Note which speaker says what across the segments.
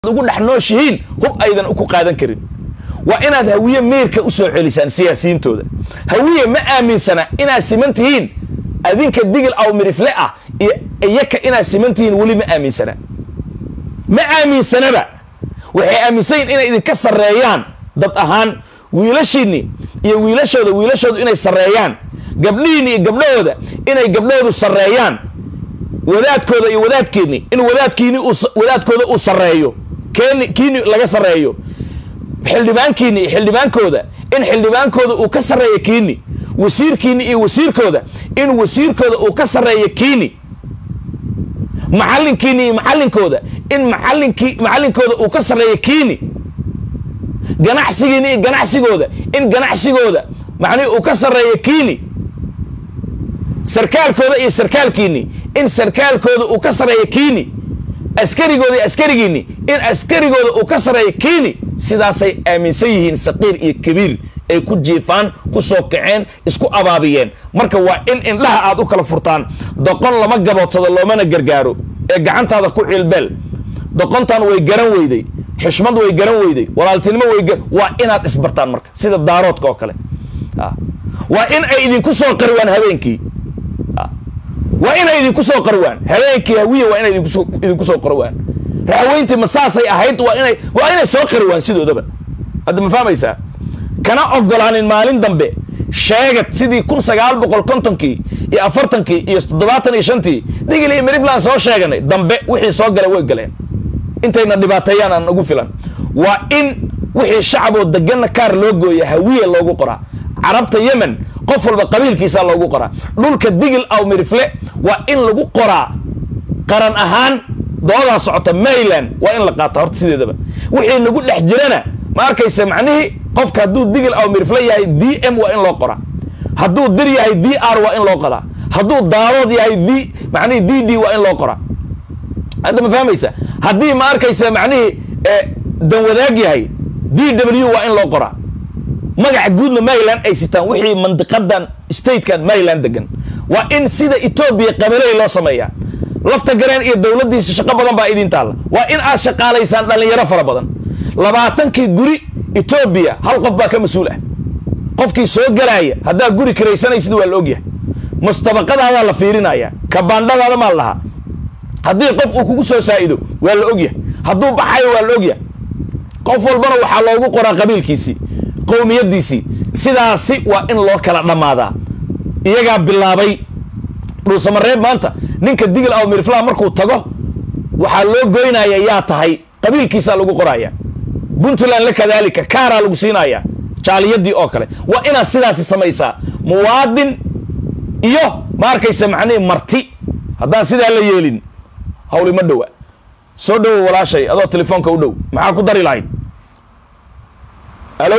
Speaker 1: ugu dhex nooshihiin hub aydan ku qaadan karin waa inaad hawiye meerka u soo celisaan siyaasiyiintooda hawiye ma aaminsana inaad siman tihiin adinka digil aw mirifle ah iyo iyaka inaad siman tihiin weli ma aaminsana ma aaminsanaba waxay aaminsan yihin inay idinka sarreeyaan dad ahaan wiilashiinni iyo wiilashooda wiilashoodu inay sarreeyaan gabdhihiinni iyo gabdhahooda inay gabdhahoodu sarreeyaan wadaadkooda iyo wadaadkiinni in wadaadkiini wadaadkooda uu sarreeyo keeni kiini laga sarreeyo xildhibaankiini iyo xildhibaankooda in xildhibaankooda uu ka sarreeyo kiini wasiirkiini iyo wasiirkooda in wasiirkooda uu ka sarreeyo kiini macallinkiini iyo macallinkooda in macallinkii macallinkooda uu ka sarreeyo kiini ganacsigiini iyo ganacsigooda in ganacsigooda macnihi uu ka sarreeyo kiini sarkaalkooda iyo sarkaalkiini in sarkaalkooda uu ka sarreeyo kiini askarigooda iyo askarigiini in askarigooda uu ka sarreeyo kiini sidaasay aaminsan yihiin saqiir iyo kabiir ay ku jiifaan ku soo kaceen isku abaabiyeen marka waa in indhaha aad u kala furtaan doqon lama gaboodsado loomana gargaaro ee gacantaada ku cilbeel doqontan way garan weyday xishmad way garan weyday walaaltinimo way waa inaad isbartaan marka sida daaroodka oo kale waa in ay idinku soo qarwaan habeenkii waa inay idinku soo qarwaan habeenkii hawiya waa inay idinku soo qarwaan raxweyntii ma saasay ahayd waa inay waa inay soo qarwaan sidoodaba hadda ma fahmaysaa kana ogolaanin maalin dambe sheegad sidii kun sagaal boqol kontonkii iyo afartankii iyo toddobaatan iyo shantii digil iyo mirifland soo sheeganay dambe wixii soo gala way galeen intayna dhibaateeyaan aan ugu filan waa in wixii shacaboo deganna kaar loo gooya hawiya loogu qoraa carabta yemen qof walba qabiilkiisaa loogu qoraa dhulka digil aw mirifle waa in lagu qoraa qaran ahaan doodaa socota mayland waa in la qaata horta sideedaba wixii nagu dhex jirana ma arkaysa macnihii qofka hadduu digil aw mirifle yahay d m waa in loo qoraa hadduu dir yahay d r waa in loo qoraa hadduu daarood yahay d macnihii d d waa in loo qoraa hadda ma fahmaysa haddii ma arkaysa macnihii danwadaag yahay d w waa in loo qoraa magaca guudna maryland ay sitaan wixii mandiqadan statekan maryland degan waa in sida etoobiya qabaley loo sameeyaa lafta gareen iyo dowladdiisa shaqo badan baa idin taalla waa in aad shaqaalaysaan dhallinyaro fara badan labaatankii guri etoobiya hal qof baa ka mas-uul ah qofkii soo galaaya haddaa guri kiraysanaysid waa la ogyahay mustabaqadaadaa la fiirinaya kabaandhadaada maa lahaa haddii qof uu kugu soo saa'ido waa la ogyahay hadduu baxayo waa la ogyahay qof walbana waxaa loogu qoraa qabiilkiisii qowmiyadiisii sidaasi waa in loo kala dhammaadaa iyagaa bilaabay dhuusamareeb maanta ninka digil aw miriflaa markuu tago waxaa loo goynaya yaa tahay qabiilkiisaa lagu qoraya puntland la kadaalika kaaraa lagu siinaya jaaliyadii oo kale waa inaad sidaasi samaysaa muwaadin iyo ma arkaysa macnihii marti haddaan sidaa la yeelin hawli ma dhowa soo dhowo walaashay adoo telefoonka u dhow maxaa ku dari lahayd alo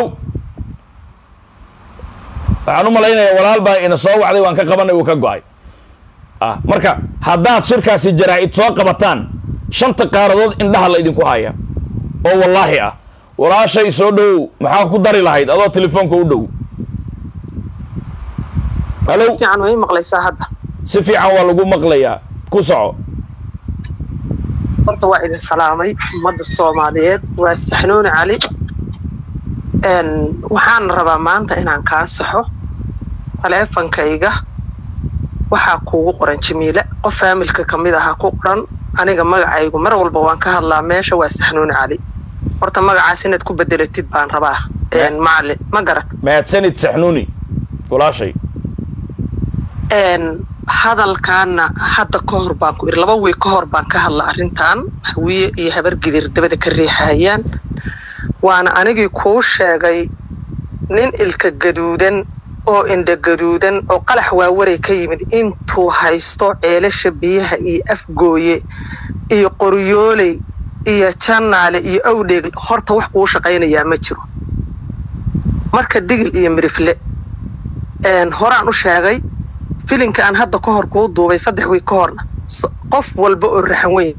Speaker 1: waxaan u malaynayaa walaal baa ina soo wacday waan ka qabanay uu ka go-ay ah marka haddaad shirkaasi jaraa-id soo qabataan shanta qaaradood indhaha la idinku haya oo wallaahi ah walaashay soo dhowow maxaa ku dari lahayd adoo telefoonka u dhow alo si fiican waa lagu maqlayaa ku soco
Speaker 2: horta waa idin salaamay ummadda soomaaliyeed waa saxnuuni cali waxaan rabaa maanta inaan kaa saxo taleefankayga waxaa kuugu qoran jamiile qof faamilka ka mid aha ku qoran aniga magacaygu mar walba waan ka hadlaa meesha waa saxnuuni cali horta magacaas inaad ku bedelatid baan rabaa macalin ma garat
Speaker 1: mahadsanid saxnuuni walaashay
Speaker 2: hadalkaana hadda ka hor baan ku iri laba wiig ka hor baan ka hadla arrintan hawiye iyo habar gidir dabada ka riixayaan waana anigii kuu sheegay nin ilka gaduudan oo indha gaduudan oo qalax waawaray ka yimid intuu haysto ceelasha biyaha iyo afgooye iyo qoryooley iyo jannaale iyo awdheeg horta wax kuu shaqaynayaa ma jiro marka digil iyo mirifle horaan u sheegay filinka aan hadda ka hor kuu duubay saddex wiig ka horna qof walba oo raxan weyn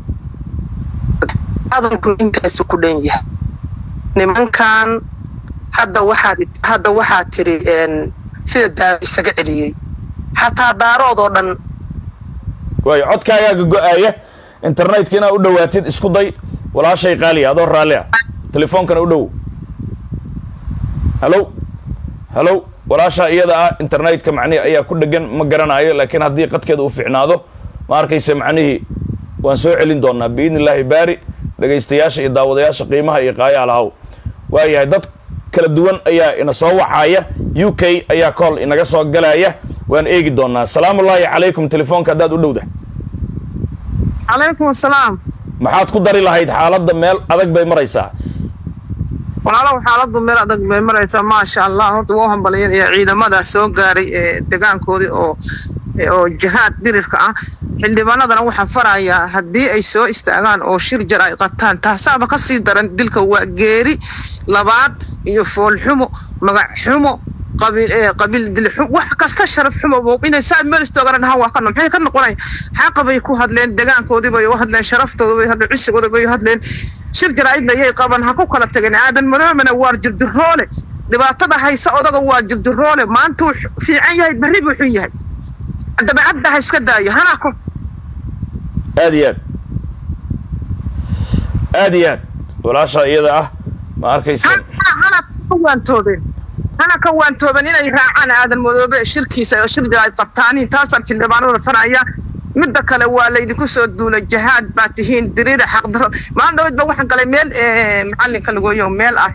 Speaker 2: hadalku intaasu ku dhan yahay nimankan hadda waxaad hadda waxaad tiri sida daawo isaga celiyey xataa daarood oo dhan
Speaker 1: waayo codkaagaaga go-aaya internetka inaad u dhawaatid isku day walaashay qaaliya adoo raalli ah telefoonkana u dhow halo halo walaashaa iyada ah internetka macnihi ayaa ku dhegan ma garanayo laakiin haddii qadkeeda uu ficnaado ma arkaysa macnihii waan soo celin doonaa biidni illaahi baari dhegaystayaasha iyo daawadayaasha qiimaha iyo qaayaha lahaw waayahay dad kala duwan ayaa ina soo wacaya u k ayaa kool inaga soo galaya waan eegi doonaa salaamu ullaahi calaykum telefoonka haddaad u dhowda
Speaker 2: calaykum asalaam
Speaker 1: maxaad ku dari lahayd xaaladda meel adag bay maraysaa
Speaker 2: walaalow xaaladu meel adag bay maraysaa maasha allah horta waa u hambalyanaya ciidamada soo gaaray ee degaankoodii oo oo jihaad dirirka ah xildhibaanadana waxaan farayaa haddii ay soo istaagaan oo shir jar ay qabtaan taasaaba ka sii daran dilka waa geeri labaad iyo foolxumo magac xumo qabiil qabiil dilxum wax kasta sharaf xumo inay saa meel istoogana dhahaan waa ka no maxay ka noqonaya xaqa bay ku hadleen degaankoodii bay u hadleen sharaftooda bay hadleen cisigooda bay u hadleen shir jaraa'idna ayay qaban ha ku kala tageen aadan madoomana waa jirdiroole dhibaatada haysa odaga waa jirdiroole maanta uu fiican yahay berri buu xun yahay dabeecadda ha iska daayo hana ko
Speaker 1: aad iyo aad aad iyo aad walaasha iyada ah ma arkaysa
Speaker 2: hana ka waantoobeen hana ka waantooben inay raacaan aadan madoobe shirkiisa oo shir jaraa'id qabtaaniin taasaan xildhibaanada faraya midda kale waa laydinku soo duulay jahaad baa tihiin diriira xaqdaro maalin dhaweyd ba waxaan galay meel macalinka lagoyo meel ah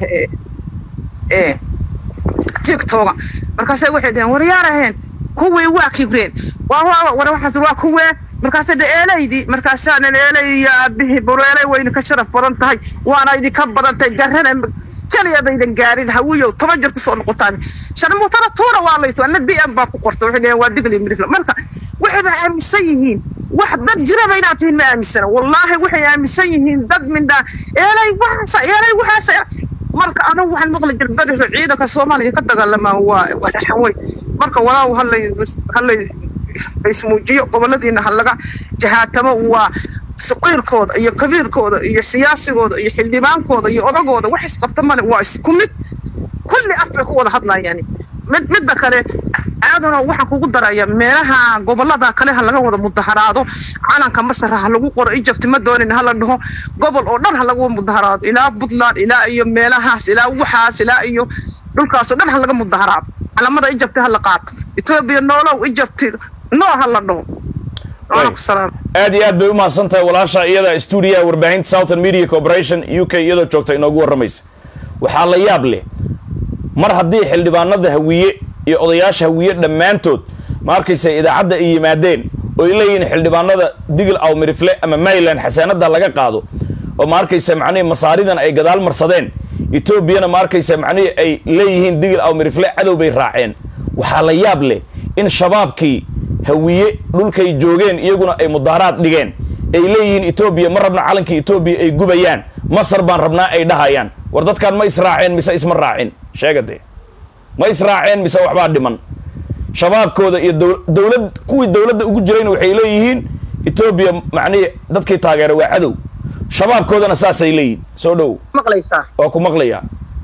Speaker 2: tiktoga markaasay waxay dhaheen waryaaraheen kuwii waa kibreen war waxaas waa kuwee markaasay dhe eelaydii markaasaanan eelay aabihii bureelay wayna ka sharaf badan tahay waana idinka badan tahay jarrana keliya baydan gaarin hawiyow toban jeer kusoo noqotaan sharmuutana tuura waa layto ana b m baa ku qorta waxay dhaheen waa digli midrifla marka waxayba aaminsan yihiin wax dad jiraba inaad tihiin ma aaminsana wallaahi waxay aaminsan yihiin dad mindhaa eelay waxaasa eelay waxaasa marka anagu waxaan maqli jir beriso ciidanka soomaaliya ka dagaalamaa waa waa raxan wey marka walaaw halay halay ismuujiyo goboladiina ha laga jahaatamo waa saqiirkooda iyo kabiirkooda iyo siyaasigooda iyo xildhibaankooda iyo odagooda wax isqabta male waa isku mid kulli af bay ku wada hadlayaan mid midda kale aadano waxaan kugu daraya meelaha gobolada kale ha laga wada mudaharaado calanka masar ha lagu qoro ijabti ma doonin ha la dhaho gobol oo dhan ha lagu mudaharaado ilaa puntland ilaa iyo meelahaas ilaa waxaas ilaa iyo dhulkaasoo dhan ha laga mudaharaado calamada ijabti ha la qaato etoobiya noolow ijabti noo ha la dhaho
Speaker 1: aad iyo aad bay u mahadsan tahay walaasha iyada stuudiyaha warbaahinta southern media corporation u k iyadoo joogta inoogu warramaysa waxaa la yaab leh mar haddii xildhibaanada hawiye iyo odayaasha hawiye dhammaantood ma arkaysa idaacadda ay yimaadeen oo ay leeyihiin xildhibaanada digil aw mirifle ama mayland xasaanada laga qaado oo ma arkaysa macnihii masaaridan ay gadaal marsadeen etoobiyana ma arkaysa macnihii ay leeyihiin digil aw mirifle cadow bay raaceen waxaa la yaab leh in shabaabkii hawiye dhulkay joogeen iyaguna ay mudaharaad dhigeen ay leeyihiin etoobiya ma rabna calankii etoobiya ay gubayaan masar baan rabnaa ay dhahayaan war dadkaan ma israaceen mise isma raacin sheega dee ma israaceen mise waxbaa dhiman shabaabkooda iyo dowlad kuwii dowladda ugu jirayna waxay leeyihiin etoobiya macnihii dadkii taageera waa cadow shabaabkoodana saasay leeyihin soo dhow
Speaker 2: maqlaysaa
Speaker 1: waa ku maqlayaa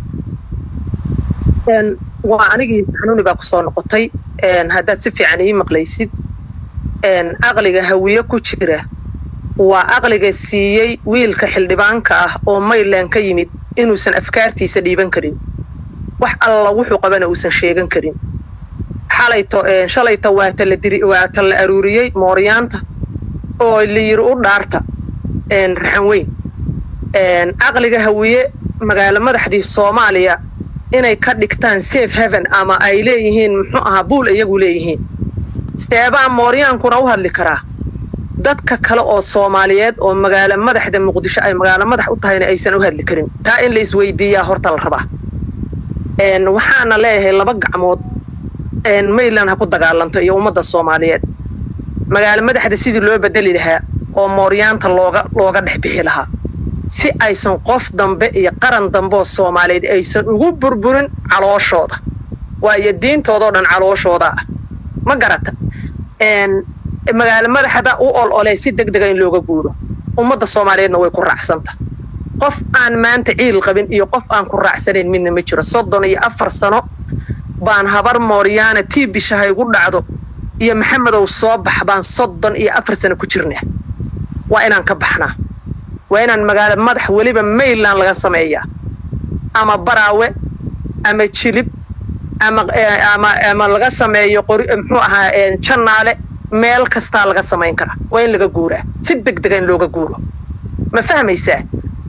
Speaker 2: waa anigii xanuuni baa kusoo noqotay haddaad si fiican ii maqlaysid aqliga hawiye ku jira waa aqliga siiyey wiilka xildhibaanka ah oo mayland ka yimid inuusan afkaartiisa dhiiban karin wax alla wuxuu qabana uusan sheegan karin xalayto shalayta waata la diri waata la aruuriyey mooryaanta oo la yiri u dhaarta raxan weyn aqliga hawiye magaalo madaxdii soomaaliya inay ka dhigtaan safe heaven ama ay leeyihiin muxuu ahaa buul iyagu leeyihiin seebaa mooryaankuna u hadli karaa dadka kale oo soomaaliyeed oo magaalo madaxda muqdisho ay magaalo madax u tahayna aysan u hadli karin taa in la isweydiiyaa horta la rabaa waxaana leeyahay laba gacmood mayland ha ku dagaalanto iyo ummadda soomaaliyeed magaalo madaxda sidii loo bedeli lahaa oo mooryaanta looga looga dhex bixi lahaa si aysan qof dambe iyo qaran dambe oo soomaaliyeed aysan ugu burburin calooshooda waayo diintoodao dhan calooshooda ah ma garata magaalo madaxda u ol ole si deg dega in looga guuro ummadda soomaaliyeedna way ku raacsanta qof aan maanta ciil qabin iyo qof aan ku raacsanayn midna ma jiro soddon iyo afar sano baan habar mooryaana tii bishaha igu dhacdo iyo maxamedow soo bax baan soddon iyo afar sano ku jirnaa waa inaan ka baxnaa waa inaan magaalo madax weliba mayland laga sameeyaa ama baraawe ama jilib ama ama ama laga sameeyo qori muxuu ahaa jannaale meel kastaa laga samayn karaa waa in laga guuraa si deg dega in looga guuro ma fahmaysaa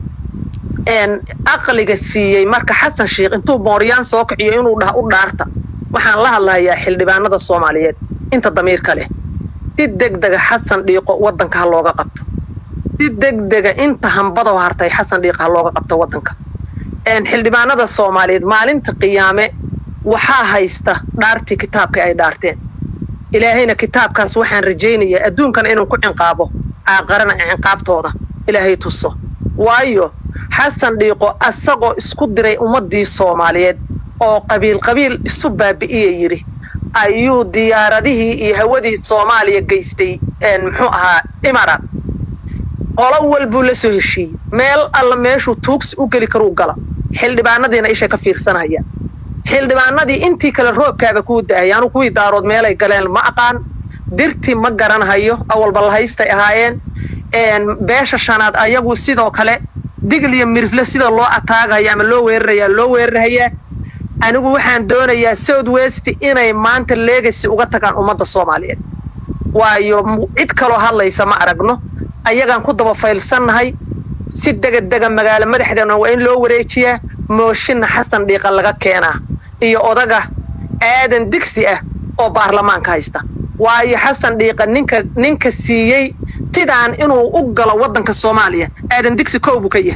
Speaker 2: aqliga siiyey marka xasan sheikh intuu mooryaan soo kiciyo inuu dhah u dhaarta waxaan la hadlayaa xildhibaanada soomaaliyeed inta damiirka leh si deg dega xasan dhiiqo waddanka ha looga qabto si deg dega inta hambadoo hartay xasan dhiiqa ha looga qabto waddanka xildhibaanada soomaaliyeed maalinta qiyaame waxaa haysta dhaartii kitaabkai ay dhaarteen ilaahayna kitaabkaas waxaan rajaynayaa adduunkana inuu ku cinqaabo aaqarana cinqaabtooda ilaahay tuso waayo xasan dhiiqo asagoo isku diray ummaddii soomaaliyeed oo qabiil qabiil isu baabi'iya yidhi ayuu diyaaradihii iyo hawadii soomaaliya geystay muxuu ahaa imaraat qolo walbuu la soo heshiiyey meel alla meeshuu tuugsi u geli karuu gala xildhibaanadiina isha ka fiirsanaya xildhibaanadii intii kale roobkaaba kuu da'aya anu kuwii daarood meelay galeen ma aqaan dirti ma garanhayo awalba lahaystay ahaayeen beesha shanaad ayagu sidoo kale digl iyo mirifle sida loo ataagaya ama loo weerarayaa loo weerarahayaa anigu waxaan doonayaa south west inay maanta legacy uga tagaan ummadda soomaaliyeed waayo cid kaloo hadlaysa ma aragno ayagaan ku daba faylsannahay si degadega magaalo madaxdeena waa in loo wareejiyaa mooshinna xasan dhiiqa laga keenaa iyo odaga aadan digsi ah oo baarlamaanka haysta waayo xasan dhiiqa ninka ninka siiyey sidaan inuu u galo waddanka soomaaliya aadan digsi kow buu ka yahay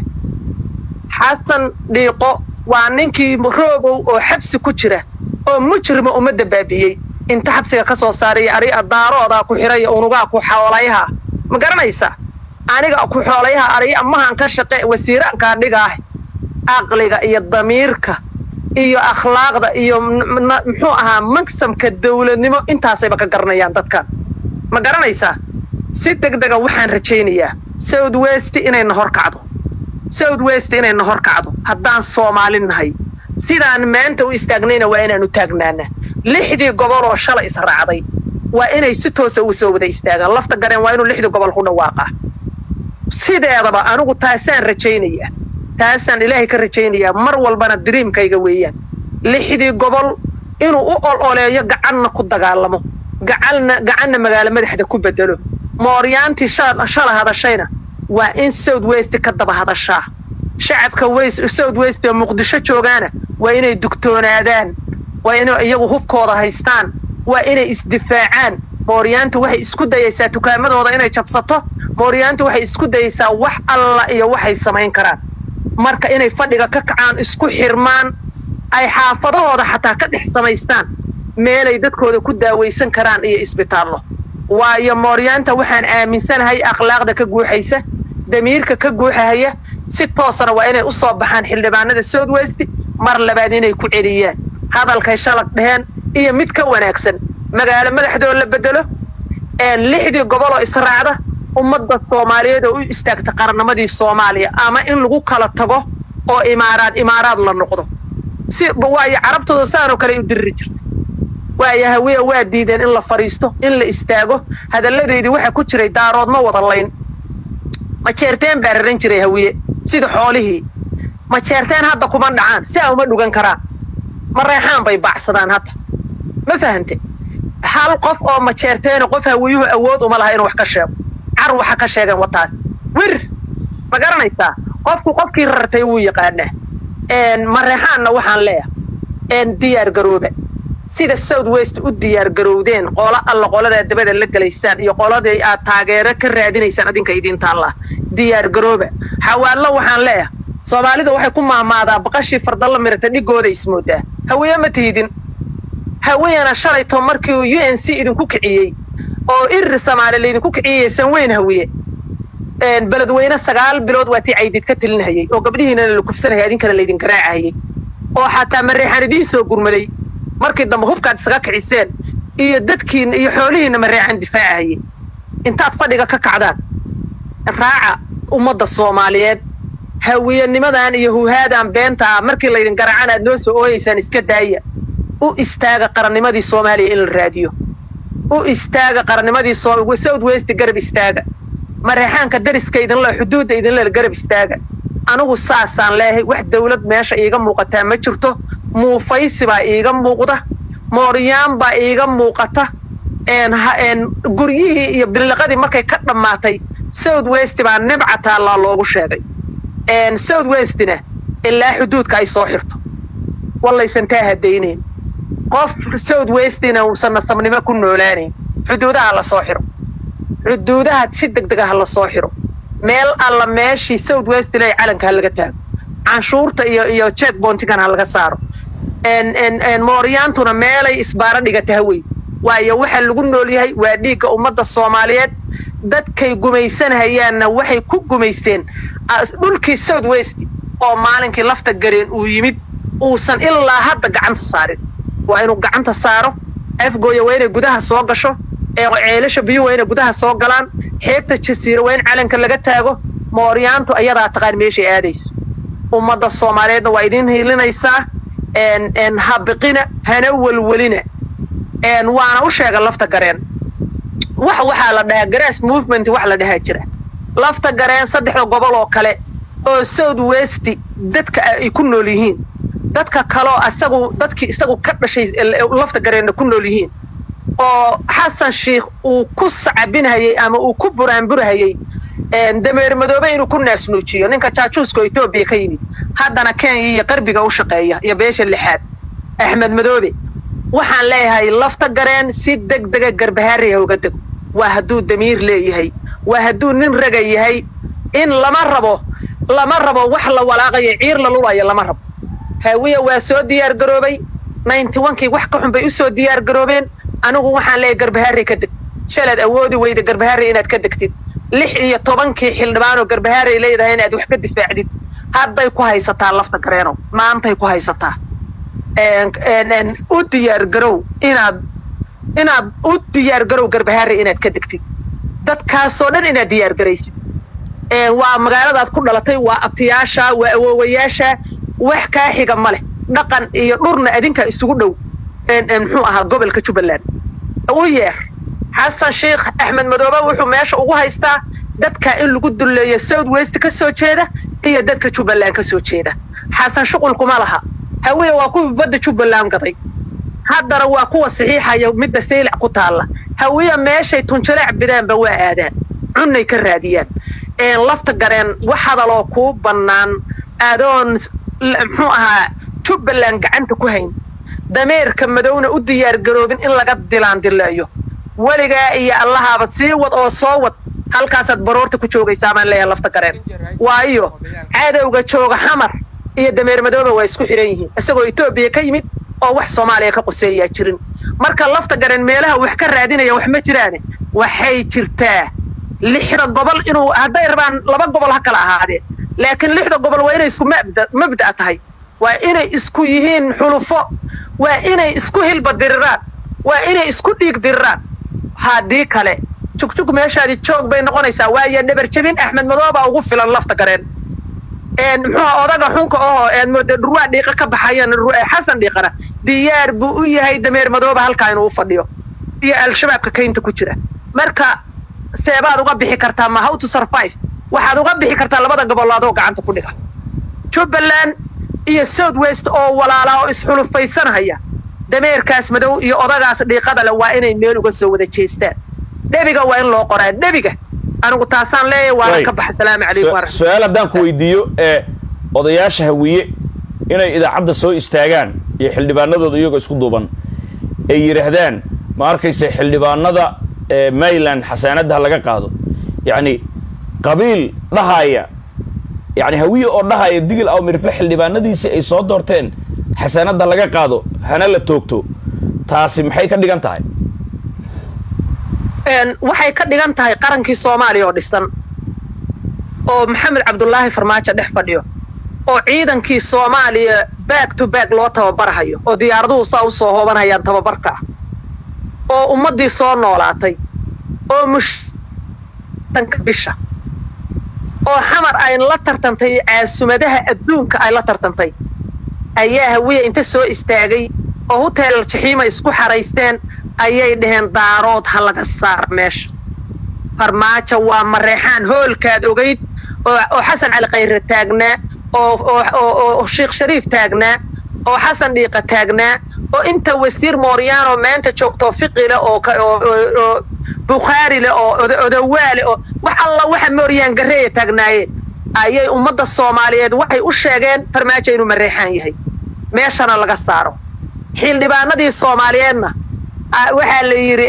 Speaker 2: xasan dhiiqo waa ninkii roobow oo xabsi ku jira oo mujrima ummadda baabi'iyey inta xabsiga ka soo saaraya ari daaroodaa ku xiraya unugaa ku xoolayaha ma garanaysa aniga ku xoolayaha ariya mahan ka shaqe wasiiraankaa dhigaah aqliga iyo damiirka iyo akhlaaqda iyo muxuu ahaa maksamka dawladnimo intaasayba ka garanayaan dadkan ma garanaysaa si deg dega waxaan rajaynayaa south west inayna hor kacdo south west inayna hor kacdo haddaan soomaali nahay sidaan maanta u istaagnayna waa inaanu taagnaana lixdii gobol oo shalay israacday waa inay si toosa u soo wada istaagaan lafta gareen waa inuu lixdii gobol ku dhawaaqaa sideedaba anigu taasaan rajaynayaa taasaan ilaahay ka rajaynayaa mar walbana diriimkayga weeyaan lixdii gobol inuu u ol oleeyo gacanna ku dagaalamo gacanna gacanna magaalo madaxda ku bedelo mooryaantii shala hadashayna waa in south west ka daba hadashaa shacabka west south west oo muqdisho joogaana waa inay dugtoonaadaan waa inay iyagu hubkooda haystaan waa inay isdifaacaan mooryaantu waxay isku dayaysaa tukaamadooda inay jabsato mooryaantu waxay isku dayaysaa wax alla iyo waxay samayn karaan marka inay fadhiga ka kacaan isku xirmaan ay xaafadahooda xataa ka dhex samaystaan meelay dadkooda ku daawaysan karaan iyo isbitaallo waayo mooryaanta waxaan aaminsanahay akhlaaqda ka guuxaysa damiirka ka guuxahaya si toosana waa inay u soo baxaan xildhibaanada south west mar labaad inay ku celiyaan hadalkay shalag dheheen iyo mid ka wanaagsan magaalo madaxdoo la bedelo lixdii goboloo israacda ummadda soomaaliyeed oo u istaagta qaranamadii soomaaliya ama in lagu kala tago oo imaaraad imaaraad la noqdo si waayo carabtooda saanoo kale u diriri jirta waayo hawiya waa diideen in la fadhiisto in la istaago hadalladeydii waxaa ku jiray daarood ma wada layn majeerteen baa raran jiray hawiye sida xoolihii majeerteen hadda kuma dhacaan si a uma dhugan karaan ma reexaan bay baacsadaan hadda ma fahante hal qof oo majeerteena qof hawiyuhu awood uma laha inuu wax ka sheego car waxa ka sheegeen wataas wir ma garanaysaa qofku qofkii rartay wuu yaqaanaa mareexaanna waxaan leeyahay diyaar garooba sida south west u diyaar garowdeen qolo alla qoladaa dabada la gelaysaan iyo qoladii aad taageero ka raadinaysaan adinka idiintaan lah diyaar garooba xawaallo waxaan leeyahay soomaalidu waxay ku maamaadaa baqashii fardalla mirata dhigooda ismoodaa hawiye ma tiidin hawiyana shalayto markii u n c idinku kiciyey oo irir soomaali laydinku kiciyey sanweyn hawiye beledweyne sagaal bilood waa tii caydid ka telinahayey oo gabdhihiinana la kufsanayay adinkana laydin garaacahayey oo xataa mareexaan idiin soo gurmaday markii dambe hubkaad isaga kiciseen iyo dadkiina iyo xoolihiina mareexaan difaacahayey intaad fadhiga ka kacdaan raaca ummadda soomaaliyeed hawiyanimadan iyo huhaadan beenta ah markii laydin garacan aad noo soo ooyeysaan iska daaya u istaaga qarannimadii soomaaliya in la raadiyo u istaaga qarannimadii south west garab istaaga mareexaanka dariska idinle xuduudda idinle garab istaaga anigu saasaan leeyahay wax dawlad meesha iiga muuqataa ma jirto muufaysi baa iiga muuqda mooryaan baa iiga muuqata guryihii iyo biliqadii markay ka dhammaatay south west baa nibca taallaa loogu sheegay south westina ilaa xuduudka ay soo xirto wallaysan taa hadaynayn qof south westina uusan nasabnimo ku noolaanayn xuduudaha la soo xiro xuduudaha si deg dega ha la soo xiro meel alla meeshii south westina ay calanka ha laga taago canshuurta iyo iyo check bontigan ha laga saaro mooryaantuna meelay isbaaro dhigata hawey waayo waxa lagu nool yahay waa dhiigga ummadda soomaaliyeed dadkay gumaysanahayaanna waxay ku gumaysteen dhulkii south west oo maalinkii lafta gareen uu yimid uusan ilaa hadda gacanta saarin waa inuu gacanta saaro afgooya waa inay gudaha soo gasho ceelasha biyuhu waa inay gudaha soo galaan xeebta jasiira waa in calanka laga taago mooryaantu ayadaa taqaan meeshay aadayso ummadda soomaaliyeedna waa idiin hiilinaysaa habiqina hana welwelina waana u sheega lafta gareen wax waxaa la dhahaa grass movement wax la dhahaa jira lafta gareen saddexda gobol oo kale oo south west dadka ay ku nool yihiin dadka kaloo asagu dadkii isagu ka dhashay lafta gareenna ku nool yihiin oo xasan sheikh uu ku sacabinhayey ama uu ku buraanburhayey dameer madoobe inuu ku naasnuujiyo ninka jaajuuska oo etoobiya ka yimid haddana kenya iyo qarbiga u shaqeeya iyo beesha lixaad axmed madoobe waxaan leeyahay lafta gareen si deg dega garbahaariha uga dego waa hadduu damiir leeyahay waa hadduu nin raga yahay in lama rabo lama rabo wax la walaaqayo ciir la lulayo lama rabo haawiya waa soo diyaar garoobay ninety onkii wax ka xun bay u soo diyaar garoobeen anigu waxaan leeyahay garbahaari ka deg shalaad awoodi weyda garbahaari inaad ka degtid lix iyo tobankii xildhibaanoo garbahaarey leedahay inaad wax ka difaacdid hadday ku haysataa lafta gareeno maantay ku haysataa u diyaar garow inaad inaad u diyaar garow garbahaarey inaad ka degtid dadkaasoo dhan inaad diyaar garaysid waa magaaladaad ku dhalatay waa abtiyaasha waa awoowayaasha wax kaa xiga ma leh dhaqan iyo dhurna adinkaa isugu dhow muxuu ahaa gobolka jubbaland u yeer xasan sheikh axmed madoobe wuxuu meesha ugu haystaa dadka in lagu dulleeyo south west ka soo jeeda iyo dadka jubbaland ka soo jeeda xasan shuqulkuma laha hawiya waa kuwii badda jubbaland gaday haddana waa kuwa saxiixaya midda saylac ku taalla hawiya meeshay tunjaleec bidaanba waa aadaan cunnay ka raadiyaan lafta gareen wax hadaloo kuu bannaan adoon muxuu ahaa jubbaland gacanta ku hayn dameerka madowna u diyaar garoobin in laga dilaandileeyo weligaa iyo allahaaba sii wad oo soo wad halkaasaad baroorta ku joogaysaa baan leeyahay lafta gareen waayo cadowga jooga xamar iyo dameer madooba waa isku xihan yihiin isagoo etoobiya ka yimid oo wax soomaaliya ka quseeyaa jirin marka lafta gareen meelaha wax ka raadinaya wax ma jiraane waxay jirtaa lixda gobol inuu hadday rabaan laba gobol ha kala ahaadeen laakiin lixda gobol waa inay isku mabda mabda' tahay waa inay isku yihiin xulufo waa inay isku hilba diriraan waa inay isku dhiig diriraan haddii kale jugjug meeshaadi joog bay noqonaysaa waayo dhabar jebin axmed madoobaa ugu filan lafta gareen muxuuha odaga xunka ohoo ead mooda dhurwaa dhiiqa ka baxayan xasan dhiiqana diyaar buu u yahay dameer madooba halkaa inuu u fadhiyo iyo al-shabaabka kaynta ku jira marka seebaad uga bixi kartaa ma how to survive waxaad uga bixi kartaa labada gobolaadoo gacanta ku dhiga jubbaland iyo south west oo walaalaa oo isxulufaysanhaya dameerkaas madow iyo odagaas dhiiqada leh waa inay meel uga soo wada jeestaan dhebiga waa in loo qoraa dhebiga anigu taasaan leeyahay waana ka baxa salaamu calaykum
Speaker 1: su-aal haddaan ku weydiiyo ee odayaasha hawiye inay idaacadda soo istaagaan iyo xildhibaanadooda iyagoo isku duuban ay yidhaahdaan ma arkaysa xildhibaanada mayland xasaanadda laga qaado yacni qabiil dhahaya yani hawiye oo dhahaya digil aw mirifle xildhibaanadiisii ay soo doorteen xasaanadda laga qaado hana la toogto taasi maxay ka dhigan tahay
Speaker 2: waxay ka dhigan tahay qarankii soomaaliya oo dhisan oo maxamed cabdulaahi farmaajo dhex fadhiyo oo ciidankii soomaaliya back to back loo tababarahayo oo diyaaraduhu saa u soo hoobanayaan tababarka ah oo ummaddii soo noolaatay oo mushtanka bisha oo xamar ay la tartantay caasumadaha adduunka ay la tartantay ayaa hawiya inta soo istaagay oo huteel jaxiima isku xaraysteen ayay dhaheen daarood ha laga saar meesha farmaajo waa mareexaan hoolkaad ogayd oo xasan cali khayre taagnaa oo sheekh shariif taagnaa oo xasan dhiiqa taagnaa oo inta wasiir mooryaano maanta joogto fiqile oo bukhaari leh oo odawaale oo wax alla waxa mooryaan gareeya taagnaayeen ayay ummadda soomaaliyeed waxay u sheegeen farmaajo inuu mareexaan yahay meeshana laga saaro xildhibaanadii soomaaliyeedna waxaa la yidhi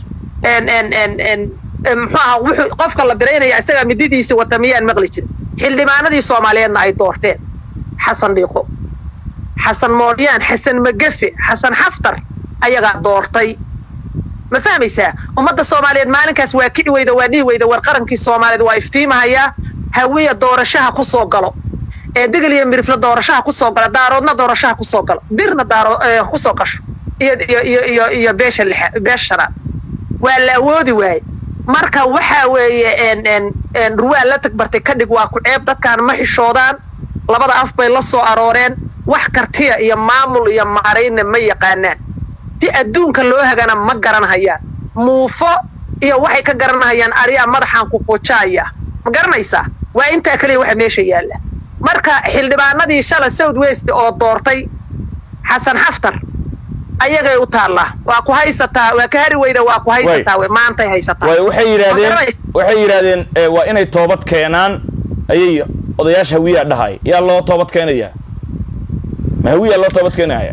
Speaker 2: muxuu aha wuxuu qofka la biraynaya isagaa mididiisi wata miyaan maqli jirin xildhibaanadii soomaaliyeedna ay doorteen xasan dhiiqo xasan mooryaan xasan magafe xasan xaftar ayagaa doortay ma fahmaysaa ummadda soomaaliyeed maalinkaas waa kici weyda waa dhihi weyda war qarankii soomaaliyeed waa iftiimahayaa hawiya doorashaha ku soo galo ee degel iyo mirifle doorashaha ku soo galo daaroodna doorashaha ku soo galo dirna daaro ku soo gasho iyo iyo iyo iyo iyo beesha lixa beesha shanaad waa la awoodi waaye marka waxaa weeye ruwaa la tagbartay ka dhig waa ku ceeb dadkaan ma xishoodaan labada af bay la soo arooreen wax kartiya iyo maamul iyo maaraynna ma yaqaanaan si adduunka loo hagana ma garanhayaan muufo iyo waxay ka garanhayaan ariyaa madaxaan ku fujaaya ma garanaysaa waa intaa keliya waxa meesha yaalla marka xildhibaanadii shala south west oo doortay xasan xaftar ayagay u taallaa waa ku haysataa waa ka hari weyda waa ku haysataa we maantay haysataa
Speaker 1: way waxay yidhaahdeen waxay yidhaahdeen waa inay toobad keenaan ayay odayaasha hawiyaa dhahay yaa loo toobad keenayaa ma hawiyaa loo toobad keenaya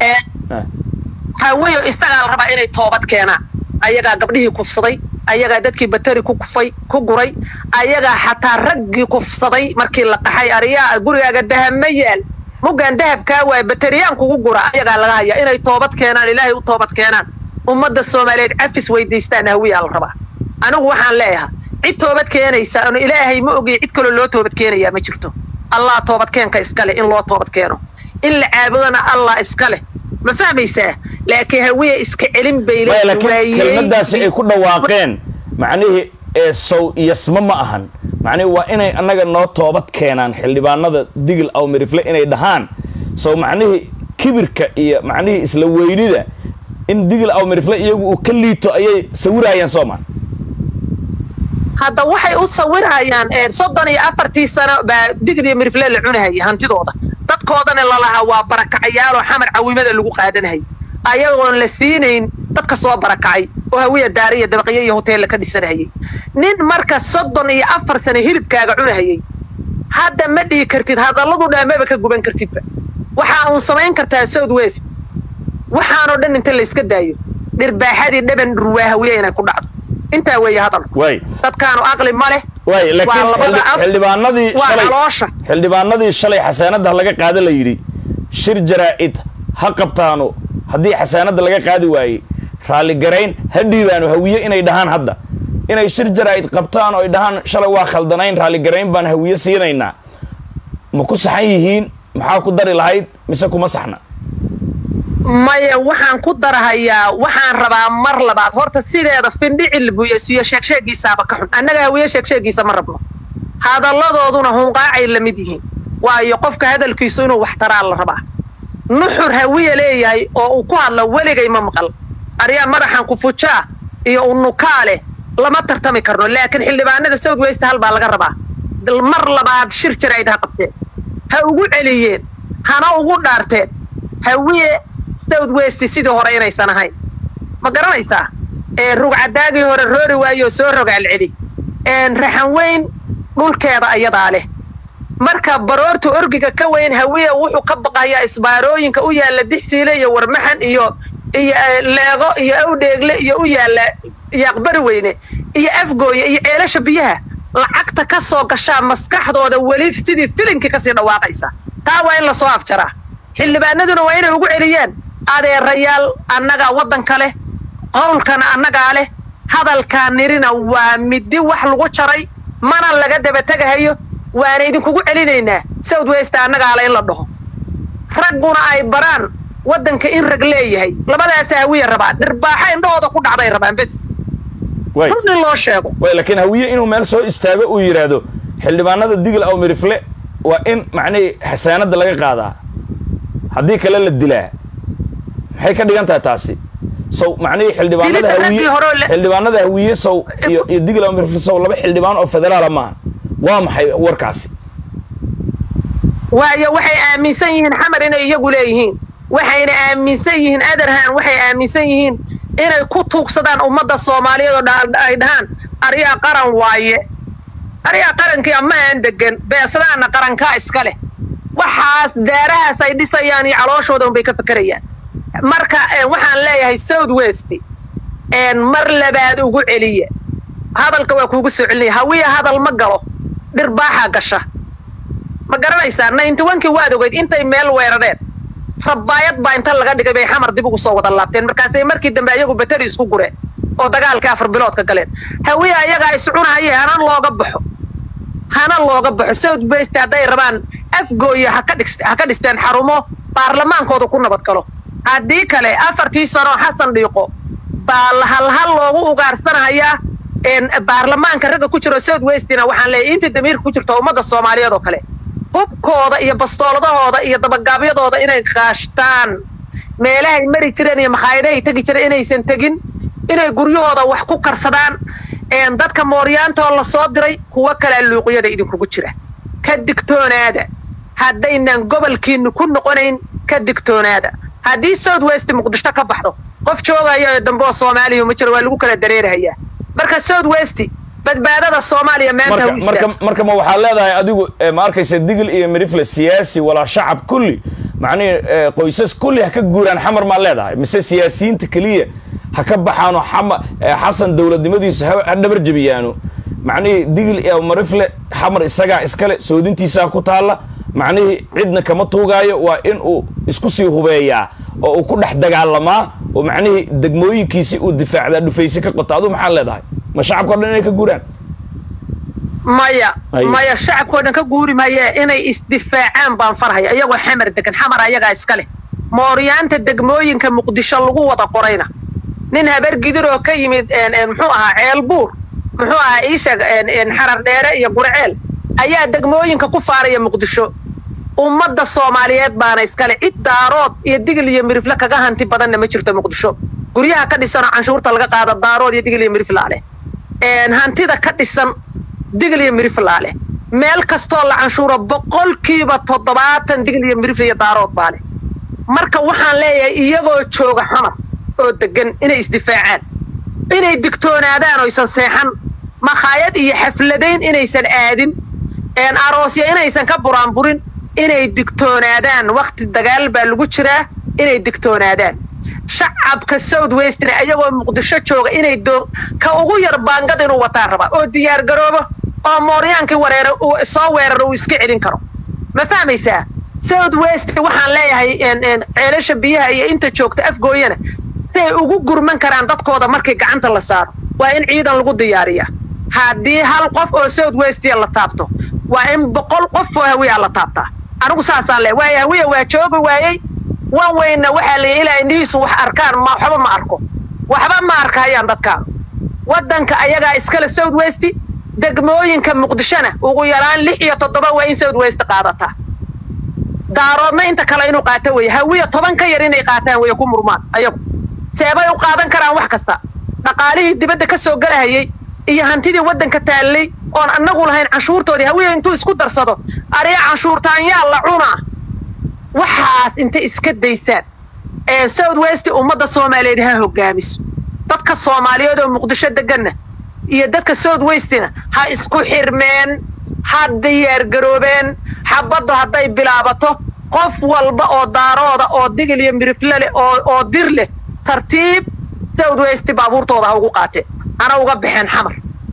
Speaker 2: hawiyo isagaa la rabaa inay toobad keenaan ayagaa gabdhihii kufsaday ayagaa dadkii bateri ku kufay ku guray ayagaa xataa raggii kufsaday markii la qaxay ariyaa gurigaaga dahab ma yaal muggaan dahabkaa waay bateriyaan kugu gura ayagaa laga hayaa inay toobad keenaan ilaahay u toobad keenaan ummadda soomaaliyeed cafis weydiistaan hawiyaa la rabaa anigu waxaan leeyahaa cid toobad keenaysa ano ilaahay ma ogiy cid kaloo loo toobad keenayaa ma jirto allah toobadkeenka iskale in loo toobad keeno in la caabudona allah iska leh ma fahmaysaa laakiin hawiya iska celin bay
Speaker 1: laakiin kelmadaasi ay ku dhawaaqeen macnihii ee sow iyasma ma ahan macnihi waa inay annaga noo toobad keenaan xildhibaanada digil aw mirifle inay dhahaan sow macnihii kibirka iyo macnihii isla weynida in digil aw mirifle iyagu uu ka liito ayay sawirayaan soomaa
Speaker 2: hadda waxay u sawirayaan soddon iyo afartii sano baa digil iyo mirifle la cunahayay hantidooda dadkoodana lalahaa waa barakacayaaloo xamar cawimada lagu qaadanahayay ayagoon la siinayn dadka soo barakacay oo hawiya daara iyo dabaqyo iyo hoteella ka dhisanahayay nin marka soddon iyo afar sano hilibkaaga cunahayay hadda ma dhihi kartid hadalladu dhaamaba ka guban kartidba waxaa uun samayn kartaa south west waxaanoo dhan inta layska daayo dhirbaaxadii dhaban ruwaa hawiya inay ku dhacdo intaa weeye hadalku dadkaanu aqli ma leh
Speaker 1: way laakiin xildhibaanadii shalay xildhibaanadii shalay xasaanadda laga qaada la yidhi shir jaraa'id ha qabtaano haddii xasaanadda laga qaadi waayey raalligarayn ha dhiibaano hawiye inay dhahaan hadda inay shir jaraa'id qabtaan oo ay dhahaan shalay waa khaldanayn raalligarayn baan hawiye siinaynaa ma ku saxan yihiin maxaa ku dari lahayd mise kuma saxna
Speaker 2: maya waxaan ku darahayaa waxaan rabaa mar labaad horta sideeda findhicil buyasiyo sheegsheegiisaaba ka xun annaga hawiye sheegsheegiisa ma rabno hadalladooduna hunqaacay la mid yihiin waayo qofka hadalkiisu inuu wax taraa la rabaa nuxur hawiye leeyahay oo uu ku hadla weligay ma maqal aryaa madaxan kufujaa iyo unukaa leh lama tartami karno laakiin xildhibaanada south west hal baa laga rabaa mar labaad shir jarayd ha qabteen ha ugu celiyeen hana ugu dhaarteen hawiye south west sidii hore inaysan ahayn ma garanaysaa rugcadaagii hore roori waayoo soo rogaalceli raxan weyn dhulkeeda ayadaa leh marka baroorta orgiga ka weyn hawiya wuxuu ka baqayaa isbaarooyinka u yaalla dixsiile iyo warmaxan iyo iyo leego iyo awdheegle iyo u yaalla yaaqbari weyne iyo afgooye iyo ceelasha biyaha lacagta ka soo gashaa maskaxdooda weli sidii filinkii kasii dhawaaqaysa taa waa in lasoo afjaraa xildhibaanaduna waa inay ugu celiyaan adeerayaal annagaa waddanka leh qowlkana annagaa leh hadalkaa nirina waa midi wax lagu jaray mana laga dabategahayo waana idinkugu celinaynaa south west annagaa le in la dhaho ragguna ay baraan waddanka in rag leeyahay labadaasa hawiya rabaa dhirbaaxa indhahooda ku dhacday rabaan bes run in loo sheego
Speaker 1: way laakiin hawiye inuu meel soo istaago uu yidhaahdo xildhibaanada digil aw mirifle waa in macnihii xasaanadda laga qaadaa haddii kale la dilaa maxay ka dhigan tahay taasi sow macnihii xildhibaanada
Speaker 2: Dilidda
Speaker 1: hawiye
Speaker 2: raggii hore oo le-
Speaker 1: xildhibaanada hawiye sow iyo iyo digla mirfil sow laba xildhibaan oo federaala maaha waa maxay warkaasi
Speaker 2: waayo waxay aaminsan yihiin xamar inay iyagu leeyihiin waxayna aaminsan yihiin adarhan waxay aaminsan yihiin inay ku tuugsadaan ummadda soomaaliyeed oo dha- ay dhahaan aryaa qaran waaye aryaa qarankii ama aan degan beesadaana qarankaa iska leh waxaas daarahaas ay dhisayaan iyo calooshooda unbay ka fekerayaan marka eh, waxaan leeyahay south west een, mar labaad ugu celiya hadalka waa kuugu soo celinaya hawiya hadal ma galo dhirbaaxaa gasha ma garanaysaa ninety onkii waad ogeyd intay meel weerareen rabaayad baa inta laga dhigay bay xamar dib ugu soo wada laabteen markaasay markii dambe ayagu bateri isku gureen oo dagaalkii afar bilood ka galeen hawiye ayagaa iscunahaye hana looga baxo hana looga baxo south west hadday rabaan afgooya ha ka dhis- ha ka dhisteen xarumo baarlamaankooda ku nabad galo haddii kale afartii sano xasan dhiiqo baa la- halhal loogu ugaarsanhayaa een, baarlamaanka ragga ku jiro south westina waxaan leeyahay inta damiirka ku jirto ummadda soomaaliyeed oo kale hubkooda iyo bastooladahooda iyo dabagaabyadooda inay kaashtaan meelahay mari jireen iyo makhaayadahay tegi jireen inaysan tegin inay guryahooda wax ku karsadaan een, dadka mooryaantoo la soo diray kuwo kalea luuqyada idinkugu jira ka digtoonaada haddaynan gobolkiinu ku noqonayn ka digtoonaada haddii south west muqdisho ka baxdo qof joogaya oo dambe oo soomaaliya ma jiro waa lagu kala dareerahayaa marka south west badbaadada soomaaliya maanta
Speaker 1: marka
Speaker 2: ha u istaago.
Speaker 1: marka marka ma waxaad leedahay adigu eh, ma arkaysa digil iyo mirifle siyaasi walaa shacab kulli macnihi eh, qoysas kulli ha ka guuraan xamar maa leedahay mise siyaasiyiinta keliya ha ka baxaano xama eh, xasan dowladnimadiisu ha ha dhabar jebiyaano macnihii digil iyo mirifle xamar isagaa iskale soodintiisaa ku taalla macnihii cidna kama tuugaayo waa in uu isku sii hubeeyaa oo uu ku dhex dagaalamaa oo macnihii degmooyinkiisi uu difaacdaa dhufaysi ka qoto aduu maxaad leedahay ma shacabka o dhan inay ka guuraan
Speaker 2: maya
Speaker 1: Ay.
Speaker 2: maya shacabkao dhan ka guuri maya inay isdifaacaan baan farhaya iyagoo xamar degan xamar ayagaa iska leh mooryaanta degmooyinka muqdisho lagu wada qorayna nin habar gidir oo ka yimid een, een, muxuu ahaa ceelbuur muxuu ahaa iisheeg een, een, xarar dheere iyo gurceel ayaa degmooyinka ku faaraya muqdisho ummadda soomaaliyeed baana iskale cid daarood iyo digil iyo mirifle kaga hanti badanna ma jirto muqdisho guryaha ka dhisanoo canshuurta laga qaado daarood iyo digil iyo miriflaa leh een, hantida ka dhisan digil iyo miriflaa leh meel kastoo la canshuuro boqolkiiba toddobaatan digil iyo mirifle iyo daarood baa leh marka waxaan leeyahay iyagoo jooga xamar oo degan inay isdifaacaan inay digtoonaadaan oysan seexan makhaayad iyo xafladayn inaysan aadin een aroosya inaysan ka buraanburin inay digtoonaadaan wakti dagaal baa lagu jiraa inay digtoonaadaan shacabka south westna ayagoo muqdisho jooga inay doo ka ugu yar baangad inuu wataan rabaa oo diyaar garoobo oo mooryaankii wareera uu soo weeraro uu iska celin karo ma fahmaysaa south west waxaan leeyahay een, een, ceelasha biyaha iyo inta joogta afgooyana inay ugu gurman karaan dadkooda markii gacanta la saaro waa in ciidan lagu diyaariya haddii hal qof oo south westia la taabto waa in boqol qof oo hawiya la taabtaa anigu saasaan leeyahay waayo hawiya waa joogi waayey wan weyna waxaa la ilaa indhihiisu wax arkaan ma waxba ma arko waxba ma arkayaan dadkaan waddanka ayagaa iskale south west degmooyinka muqdishona ugu yaraan lix iyo toddoba waa in south west qaadataa daaroodna inta kale inuu qaato weeye hawiya toban ka yar inay qaataan weeye ku murmaan ayagu seebay u qaadan karaan wax kasta dhaqaalihii dibadda ka soo galahayey iyo hantidii waddanka taallay oon annagu lahayn canshuurtoodii hawiya intuu isku darsado ariga canshuurtaan yaa la cunaa waxaas intay iska daysaan ee south west ummadda soomaaliyeed ha hogaamiso dadka soomaaliyeed oo muqdisho deganna iyo dadka south westina ha isku xirmeen ha diyaargaroobeen xabaddu hadday bilaabato qof walba oo daarooda oo digil iyo mirifle leh oo oo dir leh tartiib south west baabuurtooda ha ugu qaateen hana uga baxeen xamar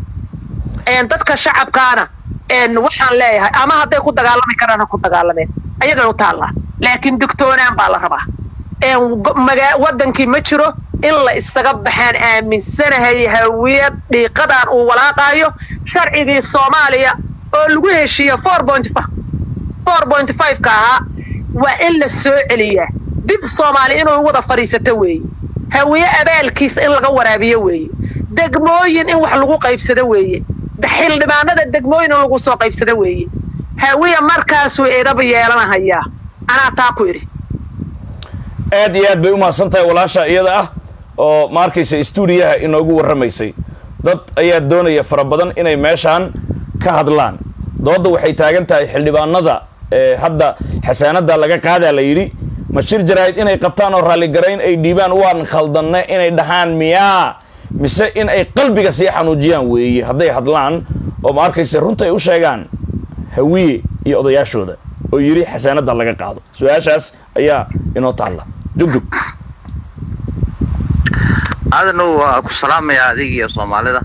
Speaker 2: een dadka shacabkaana een waxaan leeyahay ama hadday ku dagaalami karaan ha ku dagaalameen ayagan u taallaa laakiin digtoonaan baa la rabaa een go- magaa waddankii ma jiro in la isaga baxaan aaminsanahay hawiyad dhiiqadan uu walaaqaayo sharcigii soomaaliya oo lagu heshiiyo four point four point five-ka ahaa waa in la soo celiyaa dib soomaali inuu wada fadhiisato weeye hawiye abaalkiisa in laga waraabiyo weeye degmooyin in wax lagu qaybsado weeye xildhibaanada degmooyin in lagu soo qaybsado weeye hawiye markaasuu eedaba yeelanahayaa anaa taa ku idhi
Speaker 1: aad iyo aad bay u mahadsan tahay walaasha iyada ah oo ma arkaysa stuudiyaha inoogu warramaysay dad ayaa doonaya fara badan inay meeshaan ka hadlaan doodda waxay taagan tahay xildhibaanada ee hadda xasaanada laga qaadaa la yidhi ma shir jaraa'id inay qabtaan oo raalligarayn ay dhiibaan waan khaldanne inay dhahaan miyaa mise in ay qalbiga sii xanuujiyaan weeye hadday hadlaan oo ma arkaysa runta ay u sheegaan hawiye iyo odayaashooda oo yidhi xasaanada laga qaado su-aashaas ayaa inoo taalla jugjug
Speaker 3: aadanow waa ku salaamayaa adig iyo soomaalida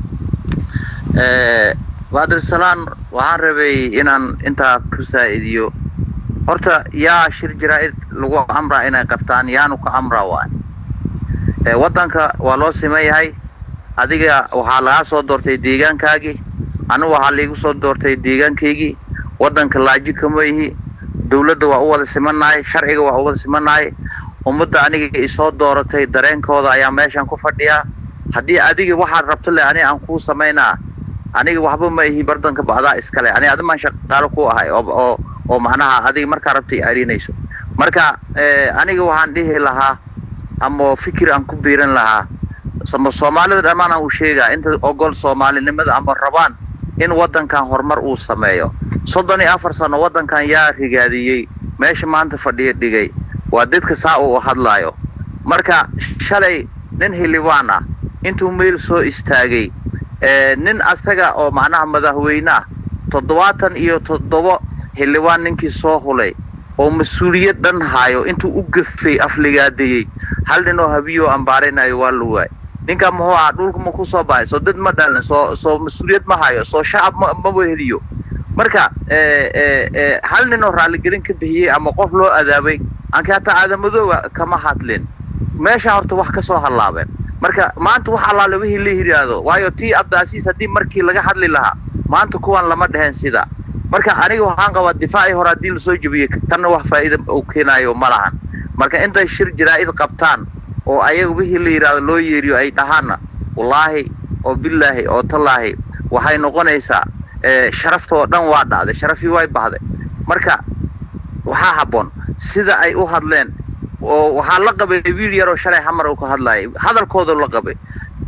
Speaker 3: baadilsalaan waxaan rabay inaan intaa ku saa'idiyo horta yaa shir jaraa'id lagu amraa inay qabtaan yaanu ka amraa waay waddanka waa loo siman yahay adiga waxaa lagaa soo doortay deegaankaagii anigu waxaa laigu soo doortay deegaankaygii waddanka laaji kama ihi dawladda waa u wada simannahay sharciga waa u wada simannahay ummadda aniga isoo dooratay dareenkooda ayaa meeshan ku fadhiyaa haddii adiga waxaad rabto le ani aan kuu samaynaa aniga waxba ma ihi bardanka bacdaa iskale ani adimaan shaqaalo ku ahay oo oo macnaha adiga markaa rabtay arinayso marka aniga waxaan dhihi lahaa ama fikir aan ku biiran lahaa ama soomaalida dhammaan aan u sheegaa inta ogol soomaalinimada ama rabaan in waddankan horumar uu sameeyo soddon iyo afar sano waddankan yaa rigaadiyey meesha maanta fadhiya dhigay waa dadka saa uu hadlaayo marka shalay nin xildhibaan ah intuu meel soo istaagay nin asaga oo macnaha madaxweyne ah toddobaatan iyo toddoba xildhibaan ninkii soo hulay oo mas-uuliyad dhan haayo intuu u gafay afligaadayey hal nin oo habiyoo ambaaraynayo waa la waay ninka muxuu ahaa dhulka ma ku soo baxay soo dad ma dhalin soo soo mas-uuliyad ma hayo soo shacab ma maba heliyo marka hal nin oo raalligelin ka bixiyey ama qof loo adaabay anka hataa aadamadooga kama hadlin meesha horta wax ka soo hallaabeen marka maanta wax allaale wixii la yidhaahdo waayo tii abdaasiis haddii markii laga hadli lahaa maanta kuwan lama dheheen sida marka aniga waxaan qabaa difaacii hore haddii lasoo jebiyey tanna wax faa'iida uu keenaayo ma lahan marka intay shir jaraa'id qabtaan oo ayaga wixii la yidhaahdo loo yeeriyo ay dhahaanna wallaahi oo bilaahi oo tallaahi waxay noqonaysaa sharafta oo dhan waa dhacday sharafii way bahday marka waxaa habboon sida ay u hadleen oo waxaa la qabay wiil yaroo shalay xamar uu ka hadlayay hadalkooda la qabay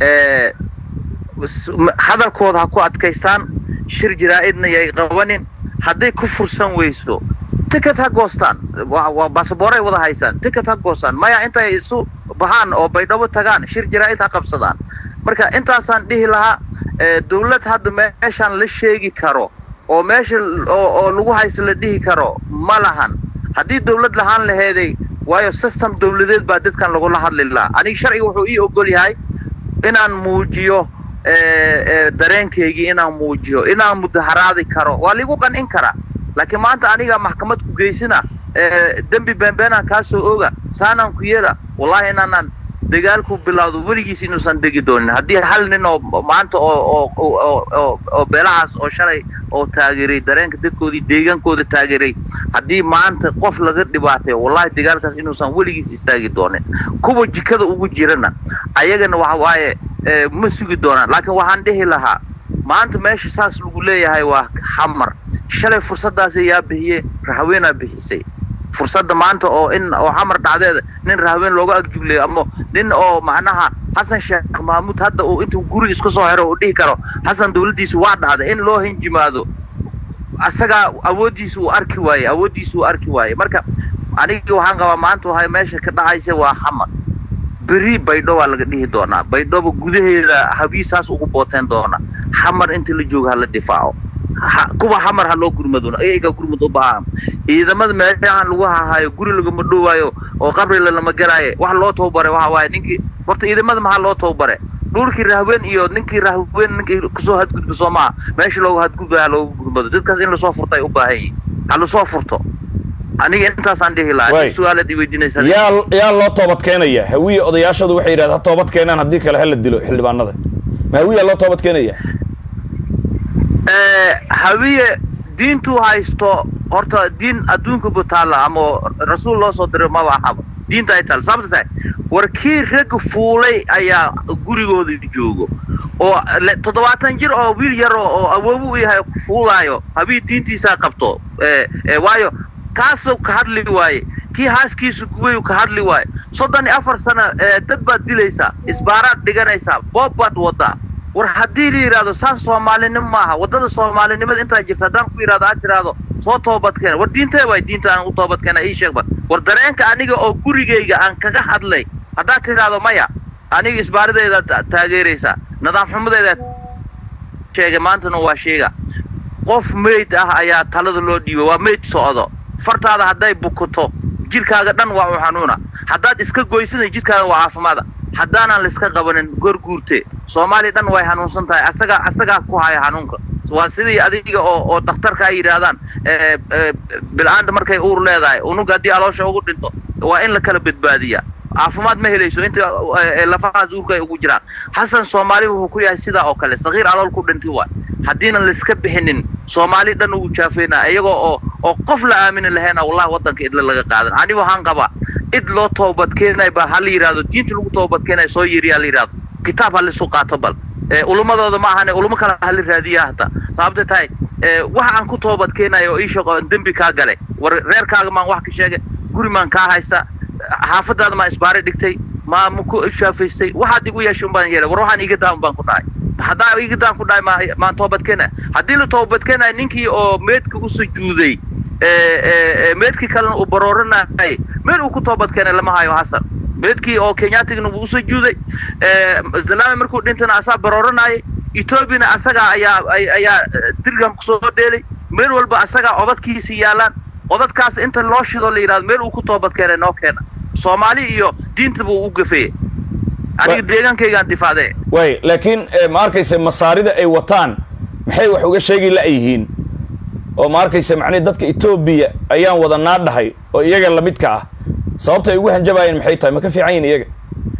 Speaker 3: hadalkooda ha ku adkaystaan shir jaraa'idna yay qabanin hadday ku fursan weyso ticket ha goostaan waa basaboray wada haysaan ticket ha goostaan maya intay isu baxaan oo baydhabo tagaan shir jaraa'id ha qabsadaan marka intaasaan dhihi lahaa dawlad hadda meeshaan la sheegi karo oo meesha oo lagu haysa la dhihi karo ma lahan haddii dawlad lahaan laheeday waayo system dawladeed baa dadkan lagula hadli lahaa aniga sharciga wuxuu ii ogol yahay inaan muujiyo dareenkaygii inaan muujiyo inaan mudaharaadi karo waa liigu qancin karaa laakiin maanta aniga maxkamad ku geysina dembi beenbeenaan kaa soo oga saanaan ku yeela wallahi inaanaan dagaalku bilowdo weligiis inuusan degi doonin haddii hal nin oo maanta oo oo oo beelahaas oo shalay oo taageeray dareenka dadkoodii deegaankooda taageeray haddii maanta qof laga dhibaatayo wallahi dagaalkaas inuusan weligiis istaagi doonin kuwa jikada ugu jirana ayagana waxa waaye ma sugi doonaan laakiin waxaan dhihi lahaa maanta meesha saas lagu leeyahay waa xamar shalay fursaddaasi yaa bixiyey rahaweenaa bixisay fursadda maanta oo in oo xamar dhacdeeda nin rahaween looga agjuglayo ama nin oo macnaha xasan sheekh mahmuud hadda uu intuu guriga isku soo xiro uu dhihi karo xasan dawladdiisu waa dhacday in loo hinjimaado asagaa awooddiisa uu arki waaye awooddiisa uu arki waaye marka anigii waxaan qabaa maanta wahay meesha ka dhacaysa waa xamar beri baydho waa laga dhihi doonaa baydhoba gudaheeda habiisaas ugu booteen doona xamar inta la jooga hala difaaco kuwa xamar ha loo gurmadona iyaga gurmad u baahan ciidamada meelahan lagu hahaayo guri lagama dhowaayo oo qabrila lama galaayo wax loo tababare waxa waaye ninkii horta ciidamada maxaa loo tababare dhulkii rahween iyo ninkii rahween ninkii kusoo hadgudba soo maha meesha loogu hadgudbaya ha loogu gurmado dadkaas in lasoo furto ay u baahan yihin ha lasoo furto aniga intaasaan dhihi lahaa su-aalaad iweydiinaysa
Speaker 1: yaa yaa loo toobad keenaya hawiye odayaashadu waxay yidhahda ha toobad keenaan haddii kale hala dilo xildhibaanada ma hawiyaa loo toobad keenaya
Speaker 3: hawiye diintuu haysto horta diin adduunka bu taalla ama rasuul loo soo diray maba ahaba diinta ay taalla sababta tahay war kii rag fuulay ayaa gurigooda joogo oo toddobaatan jir oo wiil yar oo awoobu u yahay fuulaayo habii diintiisaa qabto waayo taasuu ka hadli waaye kii haaskiisu gubayu ka hadli waayo soddon iyo afar sano dad baad dilaysaa isbaaraad dhiganaysaa boob baad wadaa war haddii la yidhahdo saan soomaalinimo maaha waddada soomaalinimada intaa jirta haddaan ku yidhahdo aad tidhaahdo soo toobadkeena war diintee waay diinta aan u toobadkeena ii sheeg bar war dareenka aniga oo gurigayga aan kaga hadlay haddaad tidhaahdo maya aniga isbaarideedaad taageeraysaa nidaam xumadeedaad sheegay maantana waa sheega qof meyd ah ayaa talada loo dhiibay waa meyd socdo fartaada hadday bukuto jidhkaaga dhan waa u xanuuna haddaad iska goysana jidhkaaga waa caafimaada haddaanaan laiska qabanin gorguurte soomaaliya dhan way hanuunsan tahay asagaa asagaa ku haya hanuunka waa sidii adiga oo oo dhakhtarka ay yidhaahdaan bil'aanta markay uur leedahay unuga haddii aloosha ugu dhinto waa in la kala badbaadiyaa caafimaad ma helayso inta lafahaas uurka ay ugu jiraan xasan soomaali wuxuu ku yahay sidaa oo kale sakiir alool ku dhintay waay haddiinan laiska bixinin soomaali dhan ugu jaafeynaa iyagoo oo oo qof la aamini lahayna wallahi waddanka idla laga qaadan aniga waxaan qabaa id loo toobadkeenay baa ha la yidhahdo diinta lagu toobadkeenay soo yiriyaa la yidhahdo kitaab ha laisu qaato bal ulumadooda ma ahane ulamo kale hala raadiya hata sababta tahay waxa aan ku toobadkeenayo oo ii shaqo dembi kaa galay war reerkaaga maan wax ka sheegay guri maan kaa haysta xaafadaada maa isbaari dhigtay maa maku shaafaystay waxaad igu yeeshay un baan yeelay war waxaan iga daan baan ku dhahay haddaa iga daan ku dhahay maa maan toobadkeenaya haddii la toobadkeenayo ninkii oo meedka u sujuuday meedkii kalena uu barooranayay meel uu ku toobadkeenay lama hayo xasan meedkii oo kenyatigana wuu usoo juuday zalame markuu dhintana asaa barooranayay etoobiyana asagaa ayaa ayaa dirgam kusoo dheelay meel walba asagaa odadkiisi yaalaan odadkaas inta loo shido la yidhahdo meel uu ku toobadkeenay noo keena soomaali iyo diinta buu u gafeeyey aniga deegaankaygaan difaacdee
Speaker 1: way laakiin ma arkaysa masaarida ay wataan maxay wax uga sheegi la'yihiin oo ma arkaysa macnihi dadka etoobiya ayaan wadanaa dhahay oo iyaga lamidka ah sababta ay ugu hanjabaayeen maxay tahay ma ka fiican yihin iyaga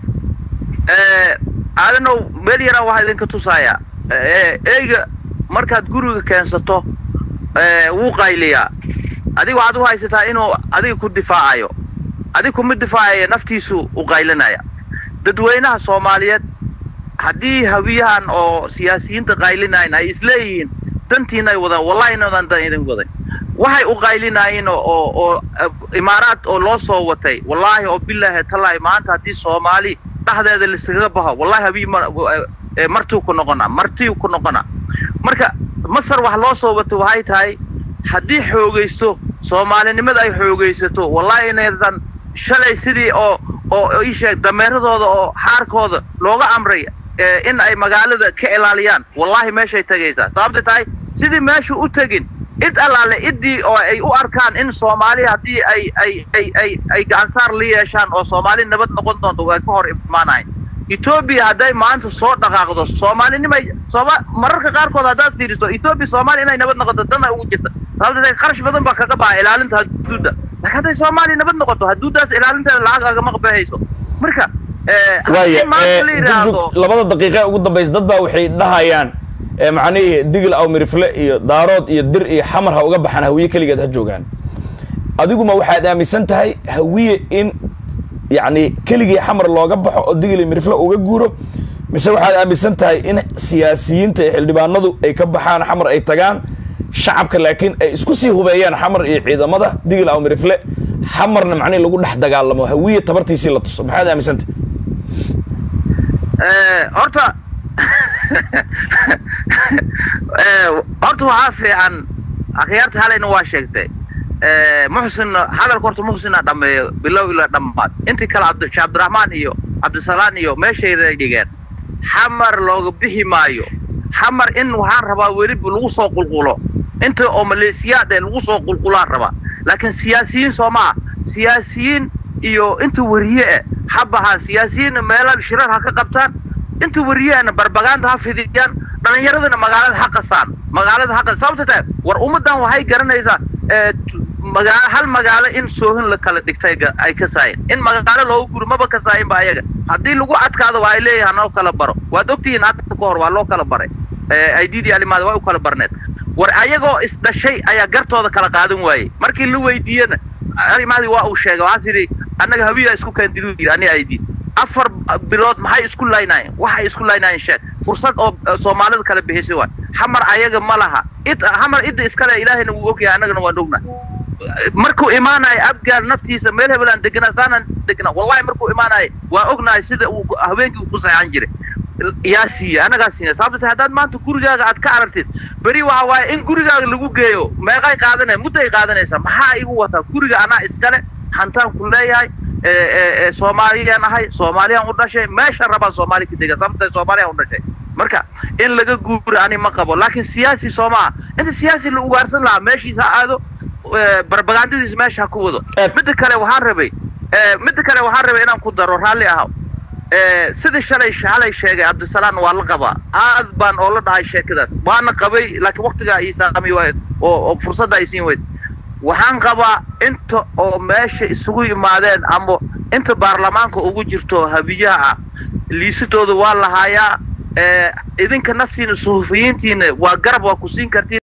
Speaker 3: aadanow meel yaraan waxaa idinka tusaaya eyga markaad guriga keensato wuu qayliyaa adiga waxaad u haysataa inuu adiga ku difaacayo adiga kuma difaacaya naftiisu u qaylinaya dadweynaha soomaaliyeed haddii hawiyahan oo siyaasiyiinta qaylinayn ay isleeyihiin dantiina ay wadaan wallahi inadan dan idin waday waxay u qaylinaayeen oo oo imaaraad oo loo soo watay wallaahi oo bilaahi tallaahi maanta haddii soomaali dhexdeeda laiskaga baxo wallahi habii martiu ku noqonaa martiu ku noqonaa marka masar wax loo soo watay waxay tahay haddii xoogaysto soomaalinimada ay xoogaysato wallahi inaydan shalay sidii oo oo ii sheeg dameeradooda oo xaarkooda looga amray in ay magaalada ka ilaaliyaan wallahi meeshay tegaysaa sababta tahay sidii meeshu u tegin id allaale iddii oo ay u arkaan in soomaaliya haddii ay ay ay ay ay gacansaar la yeeshaan oo soomaali nabad noqon doonto way ka hor imaanayn etoobiya hadday maanta soo dhaqaaqdo soomaalinimay sooma mararka qaarkood haddaad fiiriso etoobiya soomaaliya inay nabad noqoto dana ugu jirta sababta qarash badan baa kaga baxa ilaalinta haduudda laakiin hadday soomaaliya nabad noqoto haduuddaas ilaalinteeda lacag agama qabahayso marka
Speaker 1: waaya labada daqiiqe ugu dambaysa dad baa waxay dhahayaan macnihii digil aw mirifle iyo daarood iyo dir iyo xamar ha uga baxaan hawiye keligeed ha joogaan adiguma waxaad aaminsan tahay hawiye in yacni keligii xamar looga baxo oo digil iyo mirifle uga guuro mise waxaad aaminsan tahay in siyaasiyiinta iyo xildhibaanadu ay ka baxaan xamar ay tagaan shacabka laakiin ay isku sii hubeeyaan xamar iyo ciidamada digil aw mirifle xamarna macnihi lagu dhex dagaalamo hawiye tabartiisii la tuso maxaad aaminsantahay
Speaker 3: horta horta waxaa fiican akhyaarta halayna waa sheegtay muxsin hadalka horta muxsina dhameeyo bilow ilaa dhammaad intii kale abd sheekh cabdiraxmaan iyo cabdisalaan iyo meeshayda dhigeen xamar looga bixi maayo xamar in waxaan rabaa weliba lagu soo qulqulo inta oo maleesiyaad ee lagu soo qulqulaan rabaa laakiin siyaasiyiin soo maha siyaasiyiin iyo inta wariye eh ha bahaan siyaasiyiinna meela shirar ha ka qabtaan inta wariyeena barbagaanta ha fidiyaan dhalinyaradana magaalada ha qasaan magaalada ha qas sababta tahay war ummaddan waxay garanaysaa magaalo hal magaalo in soohin la kala dhigtay ay ka saayeen in magaalo looga guro maba ka saayin ba ayaga haddii lagu adkaado waa ay leeyahay noo kala baro waad ogtihiin hadda ka hor waa loo kala baray aididii alimaada waa u kala barneed war ayagoo isdhashay ayaa gartooda kala qaadan waayey markii la weydiiyena alimaadii waa uu sheegay waxaas yidhi annaga habiyaa isku kaandidu yidhi ani aidid afar bilood maxay isku laynaayeen waxay isku laynaayeen sheeg fursad oo soomaalida kala bixisay waay xamar ayaga ma laha id xamar idda iskale ilaahayna wuu ogyahay annagana waan ognahay markuu imaanayo abgaal naftiisa meel hebelaan deganaa saanaan degnaa wallahi markuu imaanayo waa ognahay sida uu haweenkii uu ku saxan jiray yaa siiya anagaa siiya sababta tahay haddaad maanta gurigaaga aad ka aragtid beri waxa waaye in gurigaaga lagu geeyo meeqay qaadanaya mudday qaadanaysaa maxaa igu wataa guriga anaa iskale hantaan ku leeyahay soomaaliyaan ahay soomaaliyaan u dhashay meesha rabaa soomaali ka dega sababta soomaaliyaan u dhashay marka in laga guuro ani ma qabo laakiin siyaasi soo maaha inta siyaasi la ugaarsan lahaa meeshiisa ha aado barbagandadiisa meesha ha ku wado midda kale waxaan rabay midda kale waxaan rabay inaan ku daro raalli ahaw sidii shalay shalay sheegay cabdisalaam waa la qabaa aad baan oo la dhahay sheekadaas waana qabay laakiin waktigaa ii saamay waay oo oo fursadda ay siin weysa waxaan qabaa inta oo meesha isugu yimaadeen ama inta baarlamaanka ugu jirto habiyaha ah liisadooda waa lahaayaa idinka naftiina suhufiyiintiina waa garab waa ku siin kartiin